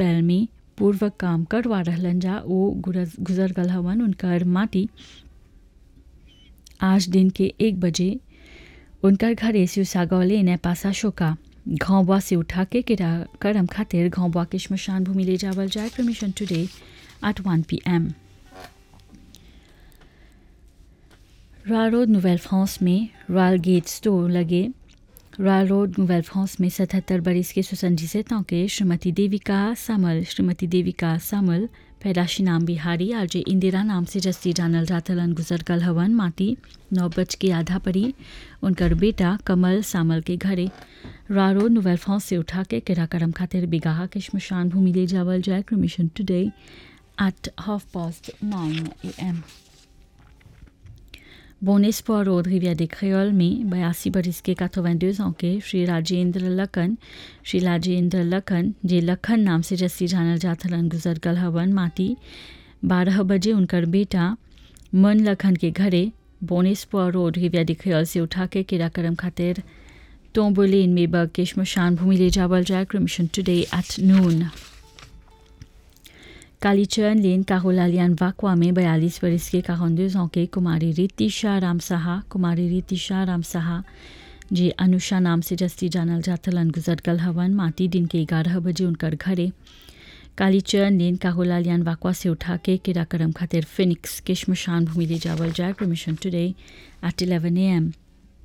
पैल में पूर्व काम करवा रहलन जा वो गुरज- गुजर गल हवन उनकर माटी आज दिन के एक बजे उनकर घरे सिउसागौले ने पासा शोका घावबा से उठा के किरा करम खातिर घावबा के श्मशान भूमि ले जावल जाए cremation today at 1 pm. Royal road Nouvelle France में रॉयल गेट स्टोर लगे रॉयल रोड नोवेल फ्रांस में सतहत्तर बरिस के सुसंजी से के श्रीमती देविका सामल श्रीमती देविका सामल पैदाशी नाम बिहारी आज जे इंदिरा नाम से जस्ती जानल जातलन गुजर कल हवन माटी नौ बज के आधा परी उनकर बेटा कमल सामल के घरे रॉयल रोड नोवेल फ्रांस से उठा के किरा करम खातिर बिगाहा के श्मशान भूमि ले जावल जाए cremation today at half past nine a m बोनेस्पोर रोड रिविया de Créole में बयासी बरिस के 82 ans के श्री राजेंद्र लखन श्री राजेंद्र लखन जे लखन नाम से जस्सी जानल जाथलन गुजर गल हवन माटी बारह बजे उनकर बेटा मन लखन के घरे बोनेस्पोर रोड रिविया de Créole से उठा के किरा करम खातिर टोम्बोलेन में बग के श्मशान भूमि ले जावल जाए क्रमिशन टुडे एट नून कालीचरण लेन काहोलालियान वाकवा में बयालीस वर्ष के काहंदोज के कुमारी रीतिशा राम साहा कुमारी रीतिशा राम साहा जे अनुषा नाम से जस्ती जानल जाथलन गुजर गल हवन माटी दिन के ग्यारह बजे उनकर घरे कालीचरण लेन काहोलालियान वाकवा से उठा के किरा करम खातिर फिनिक्स के श्मशान भूमि ले जावल जाए cremation today at eleven a m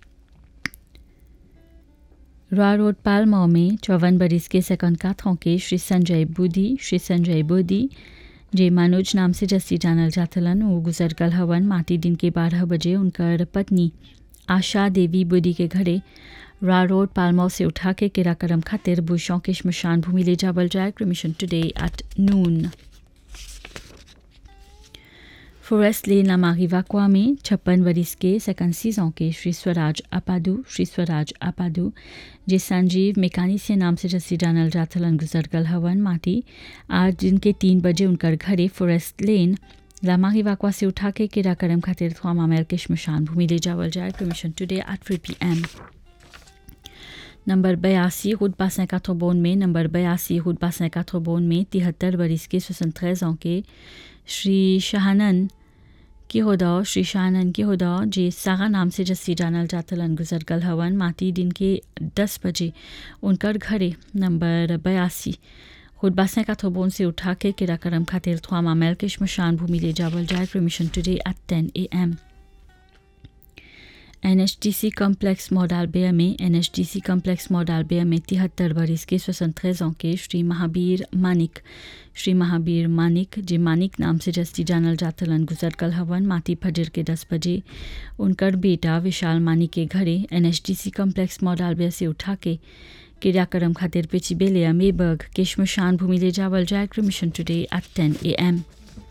Roy road पालमो में चौवन बरिस के सेकंड काथों के श्री संजय बुद्धि श्री संजय बुद्धि जे मनोज नाम से जस्सी जानल जाथलन वो गुजर गल हवन माटी दिन के बारह बजे उनकर पत्नी आशा देवी बुद्धि के घरे रॉय रोड पालमो से उठा के किरा करम खातिर बुशों के श्मशान भूमि ले जावल जाए cremation today at noon forest lane लामारी वाकवा में छप्पन वरिस के सेकंड सीजों के श्री स्वराज अपादू श्री स्वराज अपादू जे संजीव मेकानिसिया नाम से जस्सी जानल जाथलन गुजर गल हवन माटी आज दिन के तीन बजे उनकर घरे फॉरेस्ट लेन लामारी वाकवा से उठा के किरा करम खातिर थ्वामा मेल के श्मशान भूमि ले जावल जाए cremation today at three p m number बयासी हुड पासें काथोबोन में नंबर बयासी हुड पासें काथोबोन में तिहत्तर बरिस के सोसन ans के श्री शाहनन की होदा श्री शाहनन की होदा जे सागा नाम से जस्सी जानल जातलन गुजर गल हवन माटी दिन के दस बजे उनकर घरे नंबर बयासी हुडबासें का थोबोन से उठा के किरा करम खातिर थ्वामा मेल के श्मशान भूमि ले जावल जाए cremation today at ten a m N H T C complex मॉडालबेया में N H T C complex मॉडालबेया में तिहत्तर बरिस के स्वतंत्र के श्री महावीर मानिक श्री महावीर मानिक जे मानिक नाम से जस्ती जानल जातलन गुजर कल हवन माटी फजर के दस बजे उनकर बेटा विशाल मानिक के घरे N H T C complex मॉडालबेया से उठा के क्रियाक्रम खातिर पिची बेलिया मेबर्ग के श्मशान भूमि ले जावल जाए cremation today at ten a M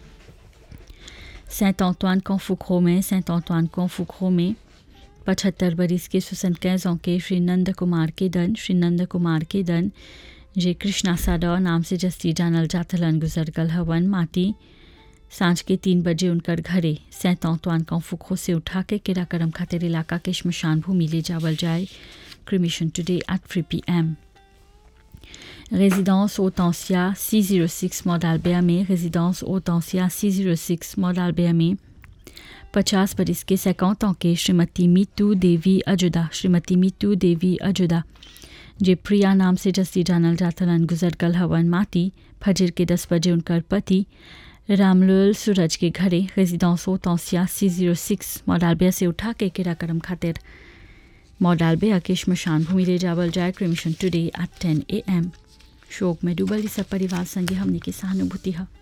scent ऑंतवान कॉन्फुक्रो में सेंट ऑंतवान कॉन्फुक्रो में पचहत्तर बरिस के सुसंत के श्री नंद कुमार के दन श्री नंद कुमार के दन जे कृष्णा साडा नाम से जस्ती जानल जाथलन गुजर गल हवन माटी सांझ के तीन बजे उनकर घरे सैंत ऑंतवान कॉन्फुक्रो से उठा के किरा करम खातिर इलाका के श्मशान भूमि ले जावल जाए cremation today at three p m résidence Hortensia 606 Mordalbert में résidence Hortensia 606 Mordalbert में पचास बरिस के सैकौत के श्रीमती मीतू देवी अजुदा श्रीमती मीतू देवी अजुदा जे प्रिया नाम से जस्ती जानल जातलन गुजर गल हवन माटी फजर के दस बजे उनकर पति रामलोल सूरज के घरे रेजिडेंस ओतौसिया सी जीरो सिक्स मॉडालबिया से उठा के किरा करम खातिर मॉडालबिया के श्मशान भूमि ले जावल जाए cremation today at ten a M शोक में डूबल सब परिवार संगे हमने की सहानुभूति है